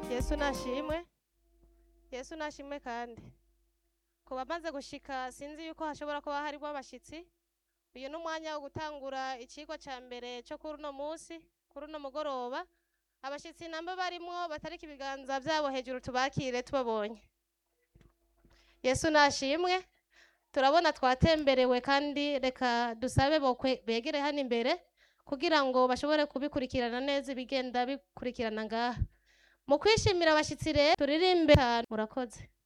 yesu nashimwe yesu nashimwe kandi ku bamaze gushika sinzi yuko hashobora kuba harimo abashitsi uyu ni umwanya wo gutangura ikigo cya mbere cyo kuri uno munsi kuri uno mugoroba abashitsi namba barimwo batarika ibiganza byabo hejuru tubakire tubabonye yesu nashimwe turabona twatemberewe kandi reka dusabe bokwe begere hano imbere kugira ngo bashobore kubikurikirana neza ibigenda bikurikirana ngaha mu kwishimira abashitsi rero turirimbe cyane murakoze